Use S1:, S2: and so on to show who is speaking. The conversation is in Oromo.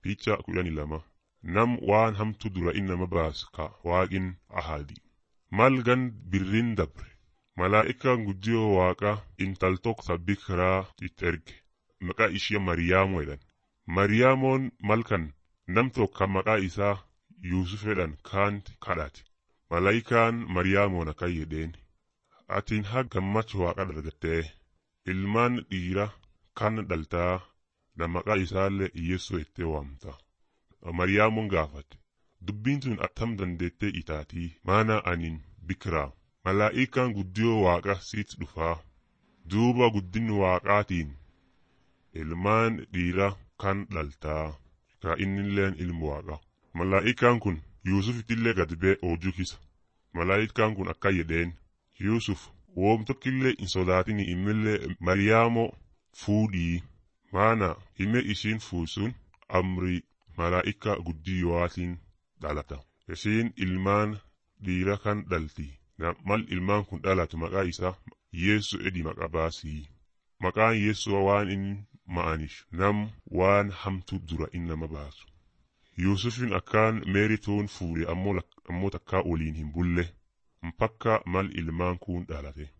S1: Picha kudhanii lama nam waan hamtu dura innama baasu ka waaqin ahadi. Mal gan birrin dabre malaa'ikaan guddiyoo waaqa intal tokko sabbi kiraa itti erge maqaa ishee Mariyaamoo jedhan. Mariyaamoon malkan nam tokko maqaa isaa Yuusuf jedhan kaanti kadhate. Malaa'ikaan Mariyaamoon akkan jedheen atiin haa gammachuu waaqa dargattee ilmaan dhiira kan dhaltaa na maqaa isaallee Yeessoo ittee waamta. Mariyaamoon gaafate dubbiin tun attam dandeettee itaatii maana anin bikiraa malaa'ikaan guddiyoo waaqa siit dhufaa duuba guddin waaqaatiin ilmaan dhiira kan dhaltaa ka innilleen ilmu waaqa malaa'ikaan kun Yuusufittillee gad bee oojuu kisa malaa'ikaan kun akka jedheen Yuusuf woom tokkillee hin sodaatini imillee Mariyaamoo fuudhii maana hime ishiin fuusun amrii malaa'ika guddiyootiin dhalata. Isiin ilmaan dhiira kan dhalti. Mal ilmaan kun dhalatu maqaa isaa Yeesu edi maqaa baasii. Maqaan Yeesuu waan inni ma'aniif nam waan hamtu dura inni nama baasu. Yuusufin akkaan meerituun fuudhe ammoo takkaa waliin hin bulle. Mpakka mal ilmaan kun dhalate.